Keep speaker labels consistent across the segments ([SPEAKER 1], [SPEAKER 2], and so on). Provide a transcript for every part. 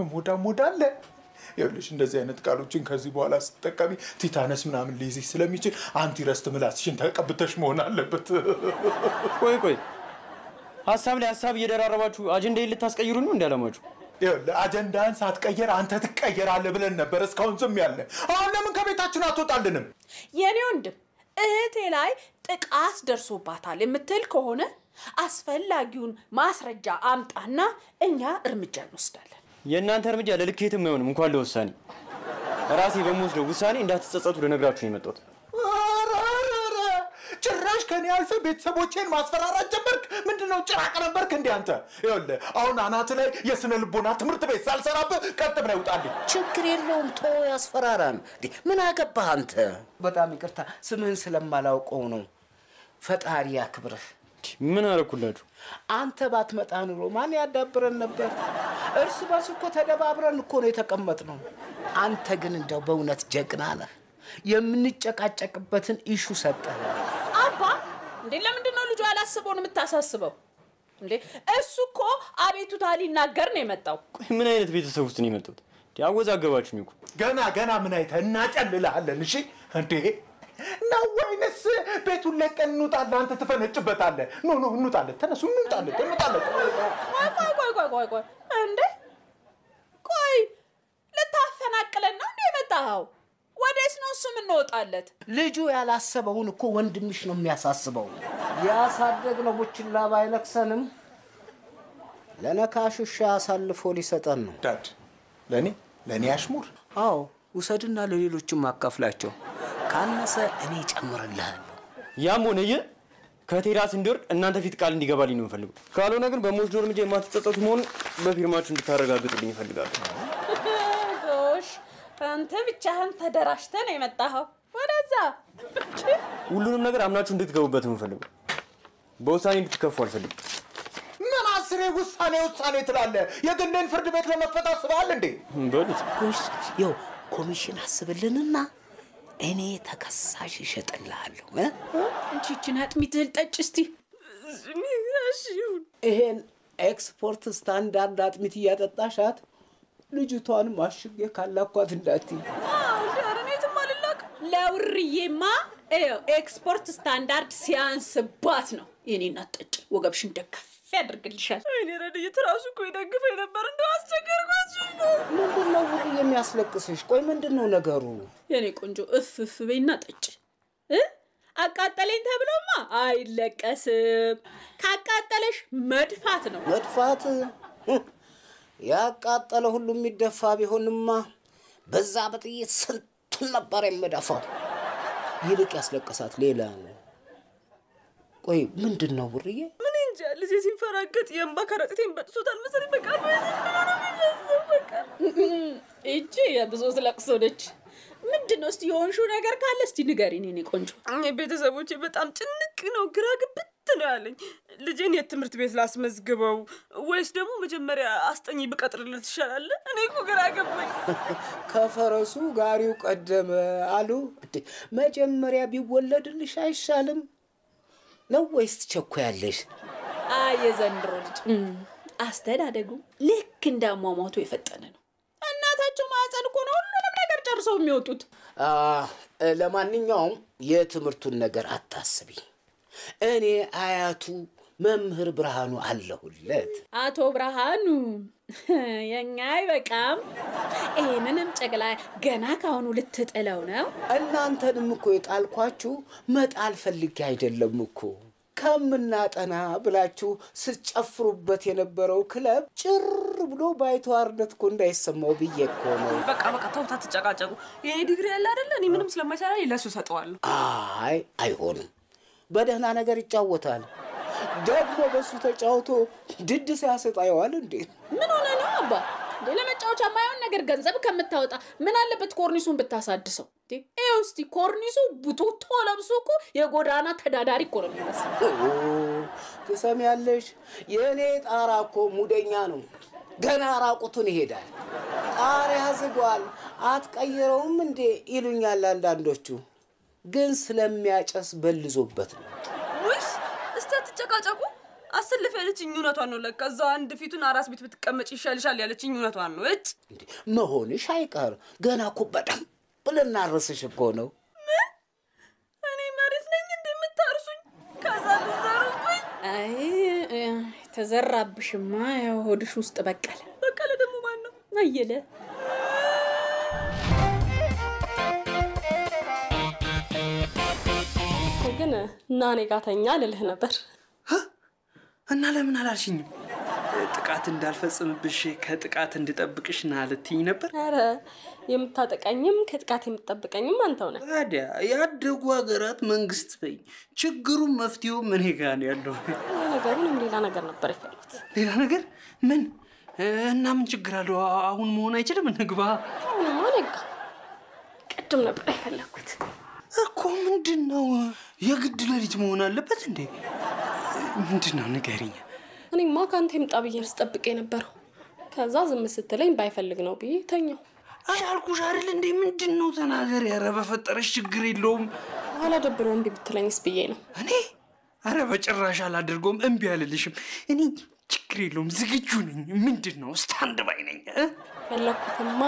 [SPEAKER 1] ሞዳ ሞዳ አለ። ይኸውልሽ እንደዚህ አይነት ቃሎችን ከዚህ በኋላ ስትጠቀሚ ቲታነስ ምናምን ሊይዝሽ ስለሚችል አንቲረስት ምላስሽን ተቀብተሽ መሆን አለበት።
[SPEAKER 2] ቆይ ቆይ፣ ሀሳብ ላይ ሀሳብ እየደራረባችሁ አጀንዳ ልታስቀይሩ ነው እንዲ አላማችሁ?
[SPEAKER 1] ይኸውልህ አጀንዳን ሳትቀየር አንተ ትቀየራለህ ብለን ነበር እስካሁን ዝም ያለ። አሁን ለምን ከቤታችን አትወጣልንም?
[SPEAKER 3] የኔ ወንድም እህቴ ላይ ጥቃት ደርሶባታል የምትል ከሆነ አስፈላጊውን ማስረጃ አምጣና እኛ እርምጃ እንወስዳለን።
[SPEAKER 2] የእናንተ እርምጃ ለልኬትም አይሆንም እንኳን ለውሳኔ። ራሴ በምወስደው ውሳኔ እንዳትጸጸቱ ልነግራችሁ ነው የመጣሁት።
[SPEAKER 1] ኧረ፣ ኧረ፣ ኧረ! ጭራሽ ከኔ አልፈ ቤተሰቦቼን ማስፈራራት ጀመርክ። ምንድነው ጭራቅ ነበርክ እንዴ አንተ? ይኸውልህ አሁን አናት ላይ የስነ ልቦና ትምህርት ቤት ሳልሰራብህ ቀጥ ብለህ ውጣልኝ።
[SPEAKER 4] ችግር የለውም ቶ ያስፈራራን። እንዴ ምን አገባህ አንተ? በጣም ይቅርታ ስምህን ስለማላውቀው ነው። ፈጣሪ ያክብርህ።
[SPEAKER 2] ምን አረኩላችሁ?
[SPEAKER 4] አንተ ባትመጣ ኑሮ ማን ያዳብረን ነበር? እርስ በርስ እኮ ተደባብረን እኮ ነው የተቀመጥነው። አንተ ግን እንደው በእውነት ጀግና ነህ። የምንጨቃጨቅበትን ኢሹ ሰጠህ።
[SPEAKER 3] አባ እንዴ ለምንድን ነው ልጁ ያላስበውን የምታሳስበው? እንዴ እሱ እኮ አቤቱታ ሊናገር ነው የመጣው።
[SPEAKER 2] ቆይ ምን አይነት ቤተሰብ ውስጥ ነው የመጣሁት? እንዲ አወዛገባችሁኝ እኮ።
[SPEAKER 1] ገና ገና ምን አይተህ እናጨልልሃለን። እሺ እንዴ ነው ወይንስ ቤቱን ለቀን እንውጣለን? አንተ ትፈነጭበታለህ። ኖ ኖ እንውጣለን። ተነሱ፣ እንውጣለን፣ እንውጣለን።
[SPEAKER 3] ቆይ ቆይ ቆይ ቆይ ቆይ ቆይ እንዴ ቆይ ልታፈናቅለን ነው እንዴ የመጣኸው? ወዴት ነው እሱ የምንወጣለት?
[SPEAKER 4] ልጁ ያላሰበውን እኮ ወንድምሽ ነው የሚያሳስበው። ያሳደግነው ቡችላ ባይነክሰንም ለነካሽ ውሻ አሳልፎ ሊሰጠን ነው።
[SPEAKER 1] ዳድ ለእኔ ለእኔ አሽሙር
[SPEAKER 4] አዎ ውሰድና ለሌሎችም አካፍላቸው። ካነሰ እኔ እጨምርልሃለሁ።
[SPEAKER 2] ያም ሆነ ይህ ከቴራስ እንዲወርድ እናንተ ፊት ቃል እንዲገባልኝ ነው የምፈልገው። ካልሆነ ግን በምወስደው እርምጃ የማትጸጸቱ መሆኑን በፊርማችሁ እንድታረጋግጡልኝ እፈልጋለሁ።
[SPEAKER 3] ጎሽ አንተ ብቻህን ተደራጅተህ ነው የመጣኸው ወደዛ።
[SPEAKER 2] ሁሉንም ነገር አምናችሁ እንድትገቡበት ነው የምፈልገው። በውሳኔ እንድትከፉ አልፈልግም።
[SPEAKER 1] ምን አስሬ ውሳኔ ውሳኔ ትላለህ? የግልን ፍርድ ቤት ለመክፈት አስበሃል እንዴ?
[SPEAKER 2] በሉት
[SPEAKER 4] ጎሽ ይኸው ኮሚሽን አስብልንና እኔ ተከሳሽ እሸጥልሃለሁ እ?
[SPEAKER 3] አንቺ ይችን አጥሚትህን ጠጭ እስቲ። እሺ ይሁን።
[SPEAKER 4] ይሄን ኤክስፖርት ስታንዳርድ አጥሚት እያጠጣሻት ልጅቷን ማሽጌ ካላኳት እንዳትይ።
[SPEAKER 3] ዳርኔትም አልላክ ለውርዬማ ይኸው ኤክስፖርት ስታንዳርድ ሲያንስባት ነው የኔ እናት ጠጭ። ወገብሽን ደገፍ ያደርግልሻል።
[SPEAKER 5] እኔ ረድዬት ራሱ እኮ ይደግፈኝ ነበር። እንደው አስቸገርኳችሁ ነው።
[SPEAKER 4] ምንድን ነው ውድ የሚያስለቅስሽ? ቆይ ምንድን ነው ነገሩ?
[SPEAKER 3] የኔ ቆንጆ እፍ እፍ በይና ጠጭ እ አቃጠለኝ ተብሎማ አይለቀስም። ካቃጠለሽ መድፋት ነው።
[SPEAKER 4] መድፋት ህህ፣ ያቃጠለ ሁሉ የሚደፋ ቢሆንማ በዛ በጥይት ስንቱን ነበር የምደፋው። ይልቅ ያስለቀሳት ሌላ ነው። ቆይ ምንድን ነው ውርዬ?
[SPEAKER 5] ምን እንጃ ልጄ ሲንፈራገጥ የእንባ ከረጢቴን በጥሶታል መሰለኝ። በቃ ነው የሚፈሰው በቃ
[SPEAKER 3] እጅ የብዙ ለቅሶ ነች። ምንድን ነው እስቲ የሆንሽው ነገር ካለ እስቲ ንገሪኝ የኔ ቆንጆ።
[SPEAKER 5] እኔ ቤተሰቦቼ በጣም ጭንቅ ነው፣ ግራ ግብት ነው ያለኝ። ልጄን የት ትምህርት ቤት ላስመዝግበው ወይስ ደግሞ መጀመሪያ አስጠኝ ብቀጥርለት ይሻላል? እኔ እኮ ግራ ገባኝ።
[SPEAKER 4] ከፈረሱ ጋሪው ቀደመ አሉ። እንዴ መጀመሪያ ቢወለድልሽ አይሻልም ነው ወይስ ትቸኩያለሽ?
[SPEAKER 3] አይ የዘንድሮ ልጅ እም፣ አስተዳደጉ ልክ እንደ አሟሟቱ የፈጠነ ነው። እናታቸው ማህፀን እኮ ነው ሁሉንም ነገር ጨርሰው የሚወጡት።
[SPEAKER 4] አ፣ ለማንኛውም የትምህርቱን ነገር አታስቢ። እኔ አያቱ መምህር ብርሃኑ አለሁለት።
[SPEAKER 3] አቶ ብርሃኑ የኛ አይበቃም። ይህንንም ጨቅላ ገና ካሁኑ ልትጥለው ነው።
[SPEAKER 4] እናንተንም እኮ የጣልኳችሁ መጣል ፈልጌ አይደለም እኮ ከምናጠና ብላችሁ ስትጨፍሩበት የነበረው ክለብ ጭር ብሎ ባይተዋርነት እኮ እንዳይሰማው ብዬ እኮ ነው።
[SPEAKER 5] በቃ በቃ ተውታ ትጨቃጨቁ። የኔ ዲግሪ ያለ አይደለ? እኔ ምንም ስለማይሰራ ለሱ ሰጠዋለሁ።
[SPEAKER 4] አይ አይሆንም። በደህና ነገር ይጫወታል። ደግሞ በሱ ተጫውቶ ድድ ሲያሰጥ አየዋል እንዴ?
[SPEAKER 3] ምን ሆነ ነው አባ? እንዴ ለመጫወቻ የማይሆን ነገር ገንዘብ ከምታወጣ ምን አለበት ኮርኒሱን ብታሳድሰው? እንዴ ይኸው እስቲ ኮርኒሱ ቡቱቶ ለብሶ እኮ የጎዳና ተዳዳሪ እኮ ነው የሚመስለው።
[SPEAKER 4] ኦ፣ ትሰሚያለሽ? የእኔ ጣራ እኮ ሙደኛ ነው። ገና ራቁቱን ይሄዳል። ጣሪያ ዝጓል፣ አትቀይረውም እንዴ ይሉኛል አንዳንዶቹ። ግን ስለሚያጨስ በልዞበት ነው።
[SPEAKER 5] ውይስ እስቲ አትጨቃጨቁ። አሰልፍ ያለችኝ እውነቷን ነው። ለካ እዛው አንድ ፊቱን አራስ ቤት ብትቀመጭ ይሻልሻል ያለችኝ እውነቷን ነው። እጭ
[SPEAKER 4] እንዴ መሆንሽ አይቀር ገና እኮ በደንብ ልናርስሽ እኮ ነው።
[SPEAKER 5] እኔ መሬት ነኝ እንደምታርሱኝ ከዛ ልዘሩብኝ።
[SPEAKER 3] አይ እ፣ ተዘራብሽማ ያው ሆድሽ ውስጥ በቀለ
[SPEAKER 5] በቀለ ደግሞ ማን ነው?
[SPEAKER 3] አየለ
[SPEAKER 6] ግን እና እኔ ጋ ተኛ ልልህ ነበር።
[SPEAKER 7] እና ለምን አላልሽኝም? ጥቃት እንዳልፈጽምብሽ ከጥቃት እንድጠብቅሽ ና ልትይኝ ነበር።
[SPEAKER 6] ኧረ የምታጠቃኝም ከጥቃት የምትጠብቀኝም አንተው ነህ።
[SPEAKER 7] ታዲያ ያደጉ ሀገራት መንግስት በይ፣ ችግሩም መፍትሄውም እኔ ጋ ነው ያለው።
[SPEAKER 6] ነገሩንም ሌላ ነገር ነበር የፈሉት።
[SPEAKER 7] ሌላ ነገር ምን? እና ምን ችግር አለው? አሁን መሆን አይችልም? እንግባ
[SPEAKER 6] አሁንማ ነጋ። ቅድም ነበር የፈለግኩት።
[SPEAKER 7] እኮ ምንድን ነው የግድ ሌሊት መሆን አለበት እንዴ? ምንድን ነው ንገሪኝ።
[SPEAKER 6] እኔማ ከአንተ ይምጣ ብዬ ስጠብቅ የነበረው ከዛ ዝም ስትለኝ ባይፈልግ ነው ብዬ ተኛው።
[SPEAKER 7] አላልኩሽ አይደል እንዴ? ምንድን ነው ተናገሪ። ኧረ በፈጠረሽ ችግር የለውም።
[SPEAKER 6] በኋላ ደብሮ እምቢ ብትለኝስ ብዬ ነው።
[SPEAKER 7] እኔ አረ በጭራሽ አላደርገውም። እምቢ አልልሽም። እኔ ችግር የለውም ዝግጁ ነኝ። ምንድን ነው ስታንድ ባይ ነኝ። እ?
[SPEAKER 6] ፈለግኩትማ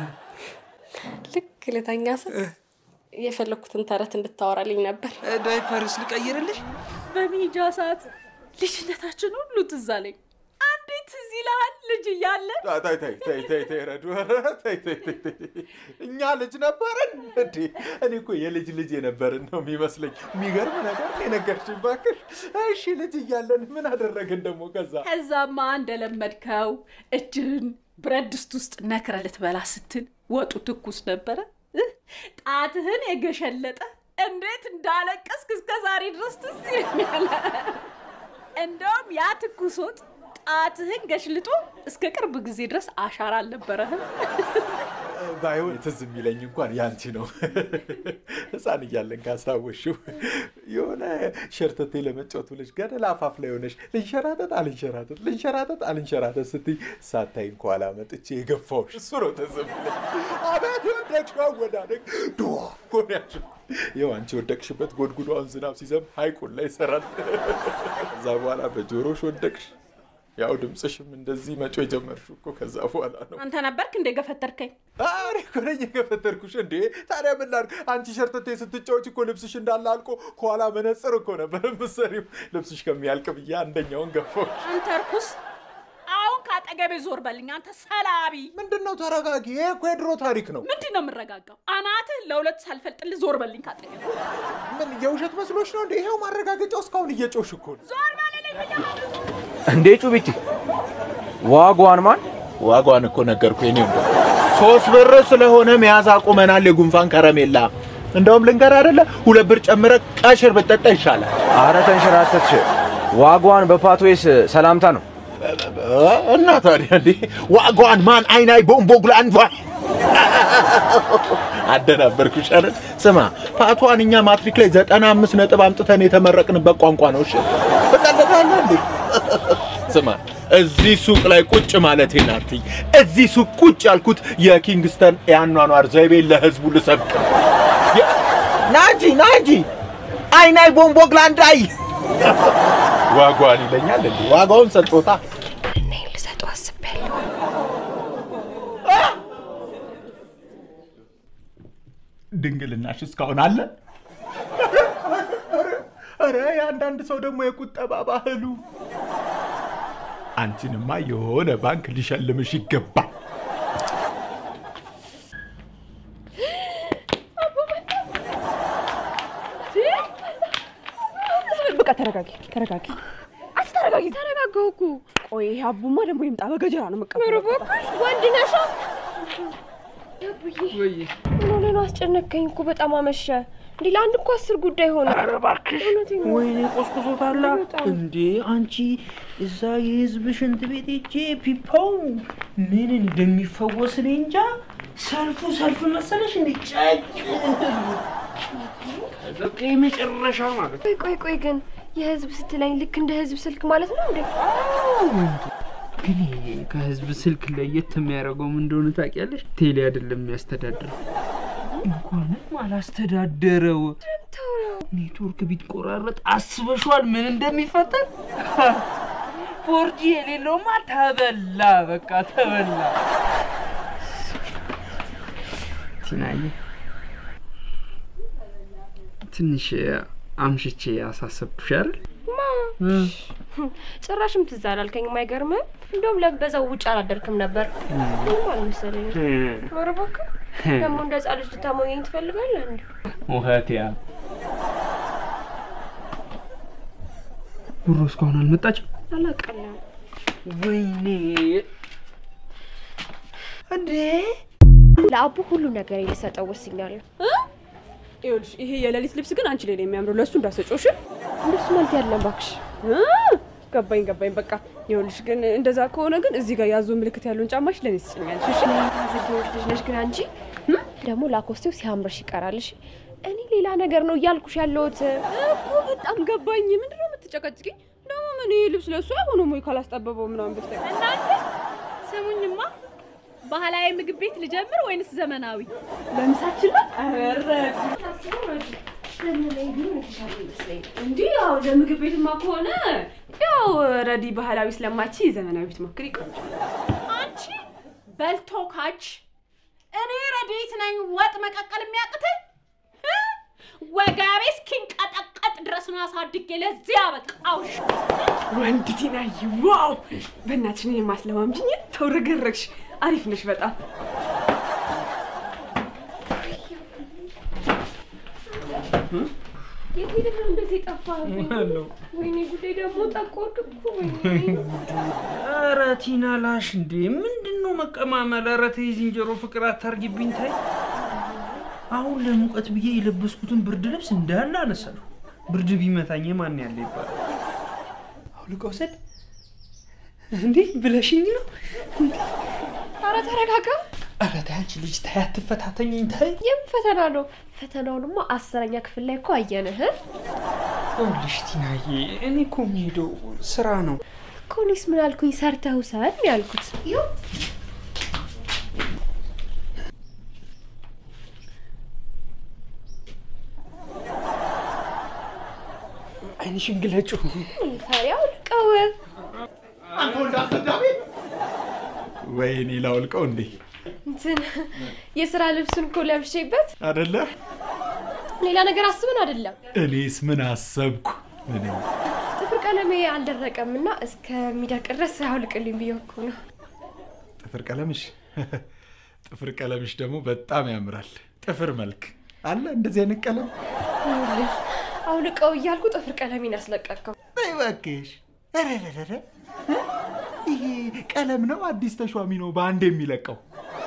[SPEAKER 6] ልክ ልተኛ ስል የፈለግኩትን ተረት እንድታወራልኝ ነበር።
[SPEAKER 7] ዳይፐርስ ልቀይርልሽ?
[SPEAKER 5] በሚጃ ሰዓት ልጅነታችን ሁሉ ትዝ አለኝ። አንዴ ትዝ ይልሃል ልጅ እያለ
[SPEAKER 1] ታይ ታይ ታይ ታይ ታይ ረዱ ኧረ ታይ ታይ ታይ ታይ። እኛ ልጅ ነበርን እንዴ? እኔ እኮ የልጅ ልጅ የነበርን ነው የሚመስለኝ። የሚገርም ነገር ነው የነገርሽኝ እባክሽ። እሺ ልጅ እያለን ምን አደረግን ደግሞ ከዛ?
[SPEAKER 3] ከዛማ እንደለመድከው እጅህን ብረት ድስት ውስጥ ነክረ ልትበላ ስትል ወጡ ትኩስ ነበረ። እህ፣ ጣትህን የገሸለጠ እንዴት እንዳለቀስክ እስከ ዛሬ ድረስ ትዝ ይለኛል። እንደውም ያ ትኩስ ወጥ ጣትህን ገሽልጦ እስከ ቅርብ ጊዜ ድረስ አሻራ አልነበረህም።
[SPEAKER 1] ባይሆን ትዝ የሚለኝ እንኳን ያንቺ ነው። ህፃን እያለን ካስታወሽው የሆነ ሸርተቴ ለመጫወት ብለሽ ገደል አፋፍ ላይ ሆነሽ ልንሸራተት አልንሸራተት ልንሸራተት አልንሸራተት ስትይ ሳታይን ከኋላ መጥቼ የገፋሁሽ እሱ ነው ትዝ የሚለኝ። አቤት የወደቅሽው አወዳደቅ ድዋ ጎንያሽ ይኸው አንቺ የወደቅሽበት ጎድጉዷን ዝናብ ሲዘንብ ሀይቁን ላይ ይሰራል። ከዛ በኋላ በጆሮሽ ወደቅሽ። ያው ድምፅሽም እንደዚህ መጮ የጀመርሽው እኮ ከዛ በኋላ ነው።
[SPEAKER 3] አንተ ነበርክ እንደ ገፈተርከኝ።
[SPEAKER 1] አሬ እኮ ነኝ የገፈተርኩሽ እንዴ! ታዲያ ምን ላድርግ? አንቺ ሸርተቴ ስትጫወች እኮ ልብስሽ እንዳለ አልቆ ከኋላ መነጽር እኮ ነበር የምትሰሪው። ልብስሽ ከሚያልቅ ብዬ አንደኛውን ገፋው።
[SPEAKER 3] አንተ እርኩስ፣ አሁን ከአጠገቤ ዞር በልኝ። አንተ ሰላቢ
[SPEAKER 1] ምንድን ነው? ተረጋጊ። ይሄ እኮ የድሮ ታሪክ ነው።
[SPEAKER 3] ምንድን ነው የምረጋጋው? አናትህ ለሁለት ሳልፈልጥልህ ዞር በልኝ ካጠገቤ።
[SPEAKER 1] ምን የውሸት መስሎሽ ነው እንዴ? ይኸው ማረጋገጫው እስካሁን እየጮሽ እኮ ነው።
[SPEAKER 3] ዞር በልልኝ ብያለሁ።
[SPEAKER 8] እንዴ ጩቢቲ ዋጓን ማን
[SPEAKER 1] ዋጓን እኮ ነገርኩ። ኔ ሶስት ብር ስለሆነ መያዝ አቁመናል። የጉንፋን ከረሜላ እንደውም ልንገር አይደለ ሁለት ብር ጨምረ ቀሽር ብጠጣ ይሻላል።
[SPEAKER 8] አረ ተንሸራተትሽ ዋጓን በፓትዌስ ሰላምታ ነው
[SPEAKER 1] እና ታዲያ እንዴ ዋጓን ማን አይናይ ቦምቦግላን ቫ አደናበርኩሽ አይደል? ስማ ፓቷን እኛ ማትሪክ ላይ ዘጠና አምስት ነጥብ አምጥተን የተመረቅንበት ቋንቋ ነው። እሺ ትቀልዳለህ እንዴ? ስማ እዚህ ሱቅ ላይ ቁጭ ማለት ናትኝ። እዚህ ሱቅ ቁጭ ያልኩት የኪንግስተን የአኗኗር ዘይቤን ለህዝቡ ልሰብክ ነው። የ- ናጂ ናጂ አይናይ ቦምቦግላንድ አይ ዋጓን ይለኛል እንዴ? ዋጋውን ሰጥቶታ
[SPEAKER 9] እኔን ልሰጠው አስቤያለሁ።
[SPEAKER 1] ድንግልናሽ እስካሁን አለ? ኧረ የአንዳንድ ሰው ደግሞ የቁጠባ ባህሉ። አንቺንማ የሆነ ባንክ ሊሸልምሽ ይገባል።
[SPEAKER 5] በቃ ተረጋጊ፣ ተረጋጊ። አንቺ ተረጋጊ። ተረጋጋሁ እኮ። ቆይ ይሄ አቡማ ደግሞ ይምጣ፣ በገጀራ ነው መቀበል።
[SPEAKER 9] ወንድ ነሻ ቡዬ ምን ሆነህ ነው? አስጨነቀኝ እኮ በጣም አመሸ። እንዲህ ለአንድ እኮ አስር ጉዳይ ሆነ።
[SPEAKER 7] ኧረ እባክሽ ወይኔ ቆስቁሶታላ እንዴ! አንቺ እዛ የህዝብ ሽንት ቤት ሄጄ ፒፓው ምን እንደሚፈወስ እኔ እንጃ። ሰልፉ ሰልፍ መሰለሽ እንዴ? ጨጭ በቃ የመጨረሻ ማለት
[SPEAKER 9] ቆይ ቆይ ቆይ ግን የህዝብ ስትለኝ ልክ እንደ ህዝብ ስልክ ማለት ነው እንዴ?
[SPEAKER 7] ግን ይሄ ከህዝብ ስልክ ለየት የሚያደርገው ምን እንደሆነ ታውቂያለሽ? ቴሌ አይደለም የሚያስተዳድረው፣ እንኳንም አላስተዳደረው። ኔትወርክ ቢትቆራረጥ አስበሽዋል ምን እንደሚፈጠር? ፎርጂ የሌለውማ ተበላ፣ በቃ ተበላ። ቲናዬ ትንሽ አምሽቼ አሳሰብኩሽ አይደል?
[SPEAKER 9] ማ ጭራሽም ትዝ አላልከኝም። አይገርምህም? እንደውም ለበዛው ውጭ አላደርክም ነበር። ምንም አልመሰለኝም። ኧረ እባክህ ደግሞ እንደ ሕፃን ልጅ ልታሞኘኝ ትፈልጋለህ እንዴ?
[SPEAKER 7] ውኸትያ ጉሮ እስካሁን አልመጣችም።
[SPEAKER 9] አላቀለም
[SPEAKER 7] ወይኔ
[SPEAKER 9] እንዴ! ለአቡ ሁሉ ነገር ልሰጠው ወስኛለሁ።
[SPEAKER 5] ይኸውልሽ ይሄ የሌሊት ልብስ ግን አንቺ ላይ ነው የሚያምረው። ለእሱ እንዳሰጮሽ
[SPEAKER 9] እንደሱ ማለት ያለን እባክሽ።
[SPEAKER 5] ገባኝ ገባኝ። በቃ ይኸውልሽ ግን እንደዛ ከሆነ ግን እዚህ ጋር ያዞ ምልክት ያለውን ጫማሽ ለእኔ ትጭኛለሽ። እሺ?
[SPEAKER 9] ዝጌዎች ልጅ ነሽ ግን አንቺ ደግሞ ላኮስቴው ሲያምርሽ ይቀራል። እሺ? እኔ ሌላ ነገር ነው እያልኩሽ ያለሁት
[SPEAKER 5] እኮ በጣም ገባኝ። ምንድን ነው የምትጨቀጭቂኝ? ደግሞ ምን ይሄ ልብስ ለእሱ አይሆንም ወይ ካላስጠበበው ምናምን በስተቀር
[SPEAKER 3] እናንተ ስሙኝማ፣ ባህላዊ ምግብ ቤት ልጀምር ወይንስ ዘመናዊ?
[SPEAKER 5] ለምሳችን ላይ ኧረ እንዲህ ያው ለምግብ ቤትማ ከሆነ ያው ረዲ ባህላዊ ስለማቺ ዘመናዊ ብትሞክሪ ቆንጆ።
[SPEAKER 3] አንቺ በልቶ ካች እኔ ረዴት ነኝ ወጥ መቀቀል የሚያቅተኝ እ? ወገቤ እስኪንቀጠቀጥ ድረስ ነው አሳድጌ ለዚህ አበቃውሽ።
[SPEAKER 5] ወንድ ቲናዬ፣ ዋው! በእናትሽ እኔን ማስለማምጂኝ ተውረገረግሽ። አሪፍ ነሽ በጣም።
[SPEAKER 9] የት ሄደህ ነው እንደዚህ ጠፋህብኝ? ወይኔ ጉዴ ደግሞ ጠቆርክ እኮ ወይኔ
[SPEAKER 7] ኧረ ቲና ላሽ እንዴ! ምንድን ነው መቀማመል? ኧረ ተይ ዝንጀሮ ፍቅር አታርጊብኝ ታይ። አሁን ለሙቀት ብዬ የለበስኩትን ብርድ ልብስ እንዳለ አነሳለሁ። ብርድ ቢመታኝ ማን ያለ ይባላል። አውልቀ ውሰድ እንዴ ብለሽኝ ነው?
[SPEAKER 9] ኧረ ተረጋጋ።
[SPEAKER 7] ኧረ ተይ አንቺ ልጅ ታይ፣ አትፈታተኝኝ ታይ።
[SPEAKER 9] የምን ፈተና ነው? ፈተናውንማ አስረኛ ክፍል ላይ እኮ አየንህ
[SPEAKER 7] ይኸውልሽ ቲናዬ፣ እኔ እኮ የምሄደው ስራ ነው።
[SPEAKER 9] እኮ እኔስ ምን አልኩኝ? ሰርተህ ውሰድ ነው ያልኩት። ይኸው
[SPEAKER 7] አይንሽን ግለጩ።
[SPEAKER 9] ፈሪ አውልቀው።
[SPEAKER 1] አንተ ወንድ አሰዳቢ! ወይኔ ላውልቀው እንዴ
[SPEAKER 9] እንትን የስራ ልብሱን እኮ ለብሼበት
[SPEAKER 1] አደለ?
[SPEAKER 9] ሌላ ነገር አስበን አይደለም።
[SPEAKER 1] እኔስ ምን አሰብኩ? ምንም
[SPEAKER 9] ጥፍር ቀለሜ አልደረቀም እና እስከሚደርቅ ድረስ አውልቅልኝ ብዬ እኮ ነው።
[SPEAKER 1] ጥፍር ቀለምሽ ጥፍር ቀለምሽ ደግሞ በጣም ያምራል። ጥፍር መልክ አለ እንደዚህ አይነት ቀለም
[SPEAKER 9] ይኸውልህ፣ አውልቀው እያልኩ ጥፍር ቀለሜን ያስለቀቅከው።
[SPEAKER 1] በይ እባክሽ። ኧረ ኧረ ኧረ! ይሄ ቀለም ነው አዲስ ተሿሚ ነው በአንድ የሚለቀው።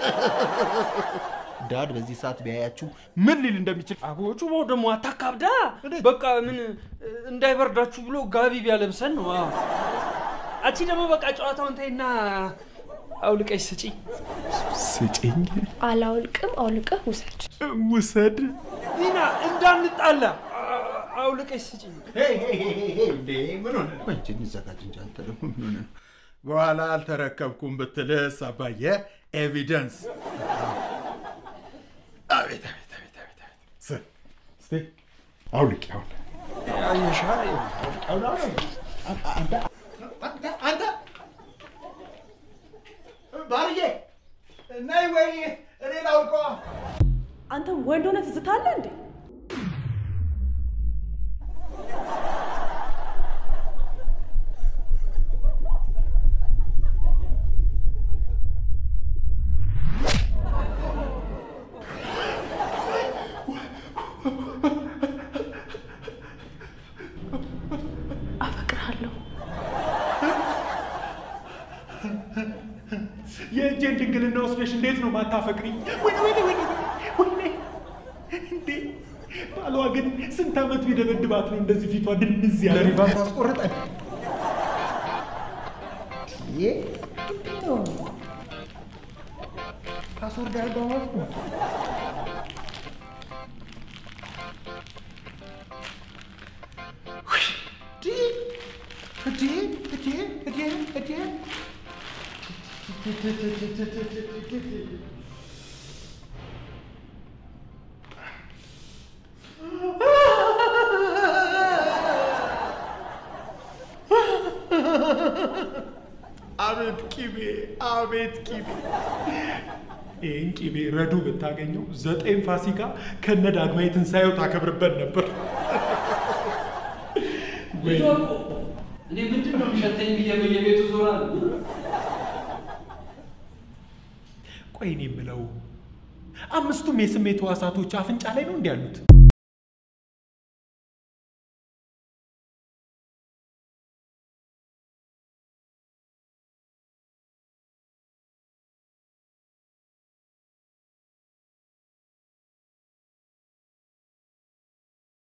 [SPEAKER 1] ዳድ በዚህ ሰዓት ቢያያችሁ ምን ሊል እንደሚችል
[SPEAKER 7] አቦ ጩቦ ደግሞ አታካብዳ። በቃ ምን እንዳይበርዳችሁ ብሎ ጋቢ ቢያለብሰን ነው። አዎ። አንቺ ደግሞ በቃ ጨዋታውን ተይና አውልቀሽ ስጪ።
[SPEAKER 1] ስጭኝ፣
[SPEAKER 9] አላውልቅም፣ አውልቀህ ውሰድ።
[SPEAKER 1] ውሰድ።
[SPEAKER 7] ቲና እንዳንጣላ አ- አውልቀሽ ስጪ።
[SPEAKER 1] እንዴ ምን ሆነ ነው? አንቺ እንዘጋጅ እንጂ አንተ ደግሞ ምን ሆነ ነው? በኋላ አልተረከብኩም ብትልስ አባዬ ኤቪደንስ። አቤት አቤት አቤት አቤት አቤት። ስ- እስቲ አውልቅ አሁን
[SPEAKER 7] አየሻ
[SPEAKER 1] አንተ ባርዬ ነይ ወይ እኔ ላውልቀዋ።
[SPEAKER 5] አንተ ወንድ ሆነ ትዝታለህ እንዴ?
[SPEAKER 9] አፈቅርሃለሁ።
[SPEAKER 1] የእጄን ድንግልና ወስደሽ እንዴት ነው ማታፈቅሪኝ? ወይኔ ወይኔ ወይኔ ወይኔ! እንዴ ባሏ ግን ስንት ዓመት ቢደበድባት ነው እንደዚህ ፊቷ ድንዝ ያለ ሪቫን ታስቆረጠ። ፓስወርድ ያለው ማለት ነው። እዴ እዴ እዴ እዴ አቤት ቂቤ፣ አቤት ቂቤ። ይህን ቂቤ ረዱ ብታገኘው ዘጠኝ ፋሲካ ከነ ዳግማዊ ትንሣኤው ታከብርበት ነበር። ወይ
[SPEAKER 10] እኔ ምንድን ነው የሚሸተኝ ብዬ በየቤቱ ዞራል።
[SPEAKER 1] ቆይ እኔ የምለው አምስቱም የስሜት ሕዋሳቶች አፍንጫ ላይ ነው እንዲ ያሉት?